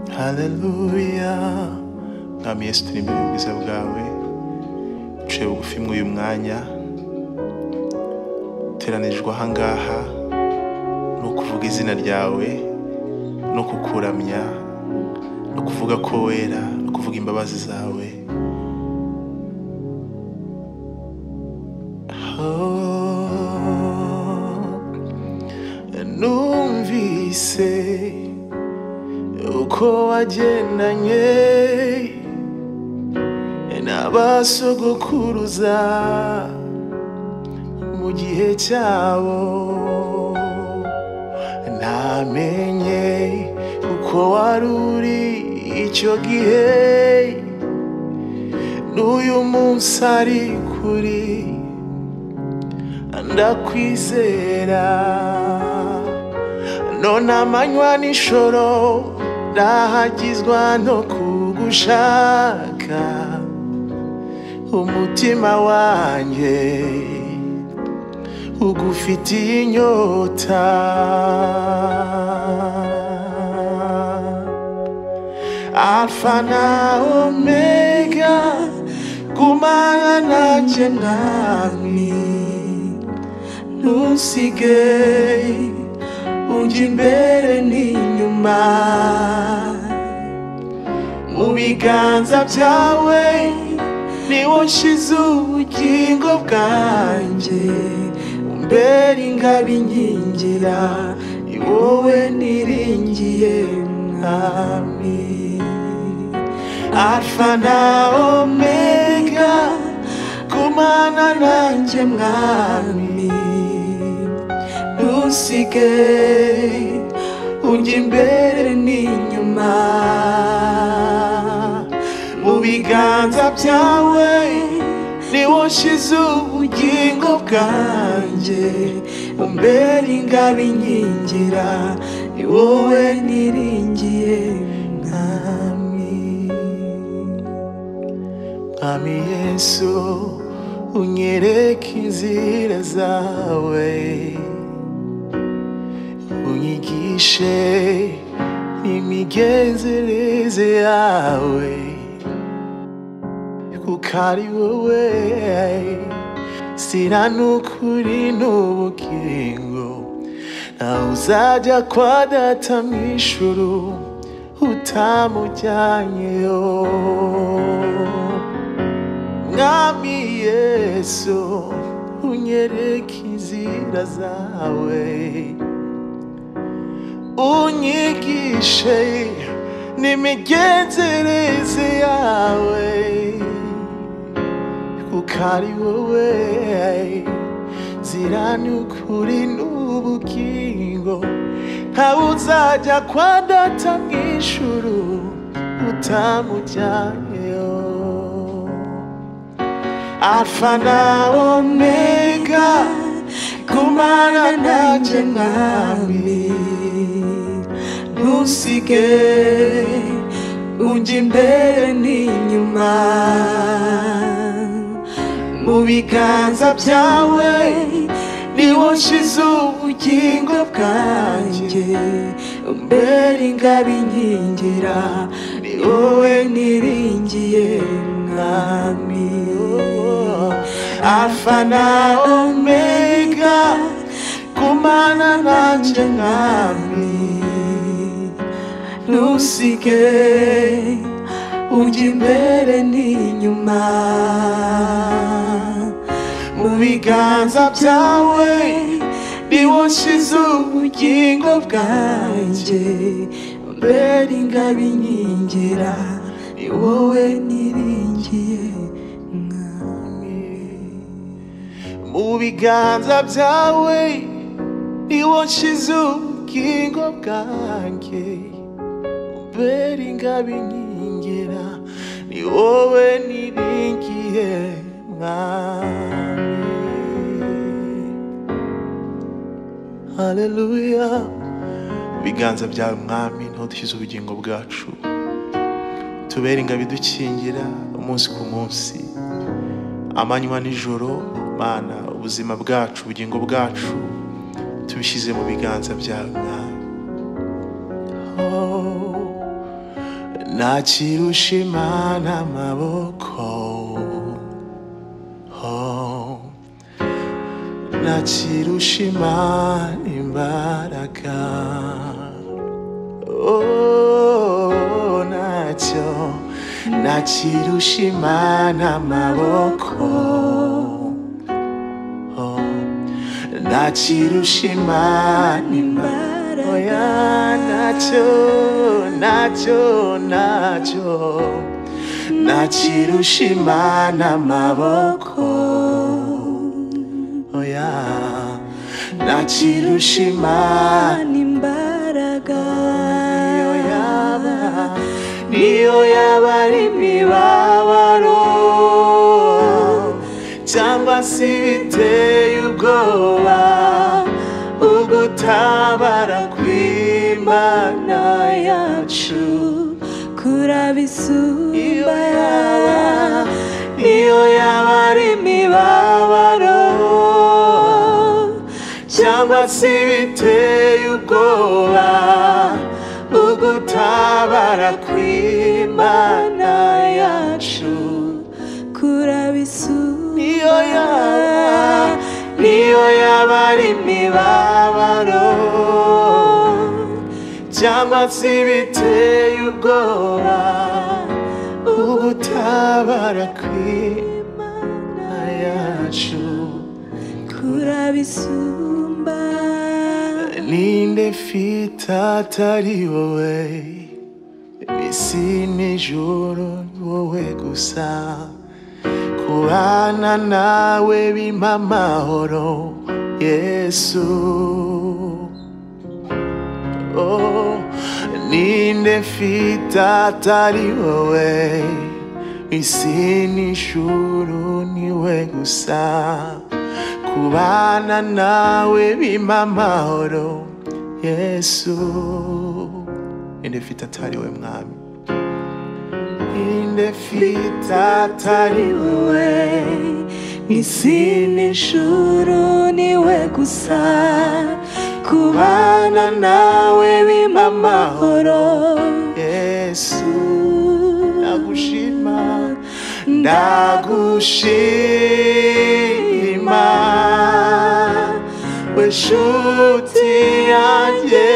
haleluya mwami yesu turi imbere y'ubwiza bwawe duciye bugufi mw'uyu mwanya duteranijwe ahangaha ni ukuvuga izina ryawe no kukuramya no kuvuga ko wera no kuvuga imbabazi zawe Oh, numvise uko wagendanye n'abasogokuruza mu gihe cyabo ntamenye uko wari uri icyo gihe n'uyu munsi ari kuri ndakwizera none amanywa n'ijoro ndahagizwa no kugushaka umutima wanjye ugufitiye inyota alfa na omega gumana nanjye mwami ntusige ujya imbere n'inyuma mu biganza byawe niwo nshyize ubugingo bwanjye umbera ingabo inkingira ni wowe niringiye mwami alfa na omega gumana nanjye mwami ntusige ujya imbere n'inyuma mu biganza byawe niwo nshyize ubugingo bwanjye umbera ingabo inkingira ni wowe niringiye mwami mwami yesu unyereke inzira zawe unyigishe imigenzereze yawe kuko ari wowe sira n'ukuri n'ubugingo nawe uzajya kwa data mu ijuru utamujyanyeyo mwami yesu unyereke inzira zawe unyigishe n'imigenzereze yawe kuko ari wowe nzira n'ukuri n'ubugingo ntawe uzajya kwa data mu ijuru utamujyanyeyo alfa na omega gumana nanjye mwami ntusige ujya imbere n'inyuma mu biganza byawe niwo nshyize ubugingo bwanjye umbera ingabo inkingira ni wowe niringiye mwami alfa na omega gumana nanjye mwami ntusige ujya imbere n'inyuma mu biganza byawe niwo nshyize ubugingo bwanjye mbere ingabo inkingira ni wowe niringiye mwami mu biganza byawe niwo nshyize ubugingo bwanjye umbera ingabo inkingira ni wowe niringiye mwami haleluya ibiganza byawe mwami niho dushyize ubugingo bwacu tubera ingabo idukingira umunsi ku munsi amanywa nijoro mana ubuzima bwacu ubugingo bwacu tubishyize mu biganza byawe mwami Oh, nakirusha imana amaboko oh. nakirusha imana imbaraga oh, nacyo nakirusha imana amaboko oh. nakirusha imana imbaraga oya nacyo nacyo nacyo nakirusha imana amaboko oya nakirusha imana imbaraga niyo yaba niyo yaba ari imibabaro cyangwa se ibiteye ubwoba ugutabara kw'imana yacu kurabisumba Iyo yaba- iyo yaba ari imibabaro cyangwa se ibiteye ubwoba ugutabara kw'imana yacu kurabisumba niyo yaba niyo yaba ari imibabaro cyangwa se ibiteye ubwoba ugutabara kw'imana yacu kurabisumba ninde mfite atari wowe isi n'ijoro ni wowe gusa kubana nawe bimpa amahoro yesu oh, ninde mfite atari wowe isi n'ijuru niwe gusa kubana nawe bimpa amahoro yesu ninde mfite atari wowe mwami ninde mfite atari wowe isi n'ijuru niwe gusa kubana nawe bimpa amahoro yesu ndagushima ndagushima we nshuti yanjye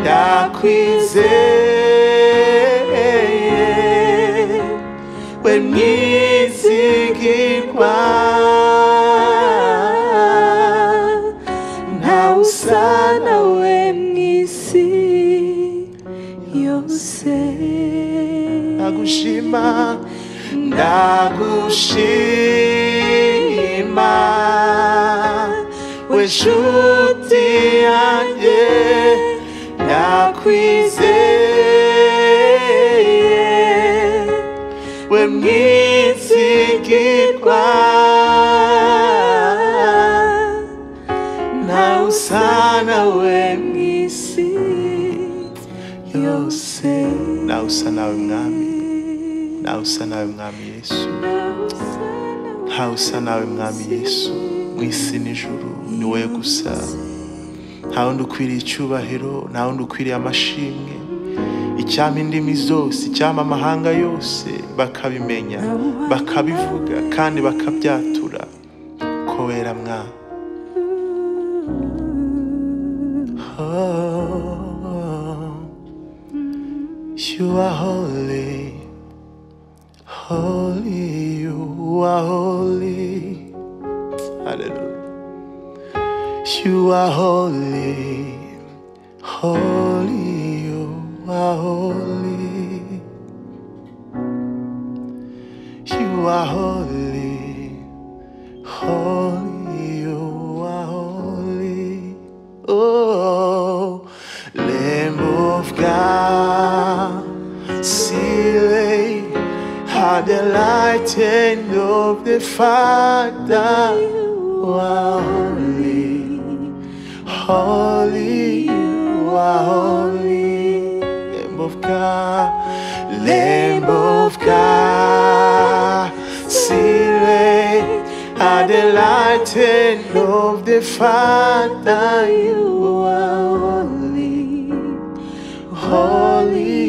ndakwizeye we mwizigirwa ntawe usa nawe mu isi yose ndagushima ndagushima we nshuti yanjye ndakwizeye we mwizigirwa ntawe usa nawe mu isi yose ntawe usa nawe mwami ntawe usa nawe mwami yesu ntawe usa nawe mwami yesu mu isi n'ijuru ni wowe gusa nta wundi ukwiriye icyubahiro nta wundi ukwiriye amashimwe icyampa indimi zose icyampa amahanga yose bakabimenya bakabivuga kandi bakabyatura ko wera mwami Oh, you are holy. Holy, you are holy. Hallelujah. You are holy. Holy, you are holy. You are holy. Holy, you are holy. Oh, Lamb of God, Silly, how the light and of the Father, you are holy. Holy, you are holy. Lamb of God, Lamb of God, Silent, at the light and of the Father, you are holy. Holy,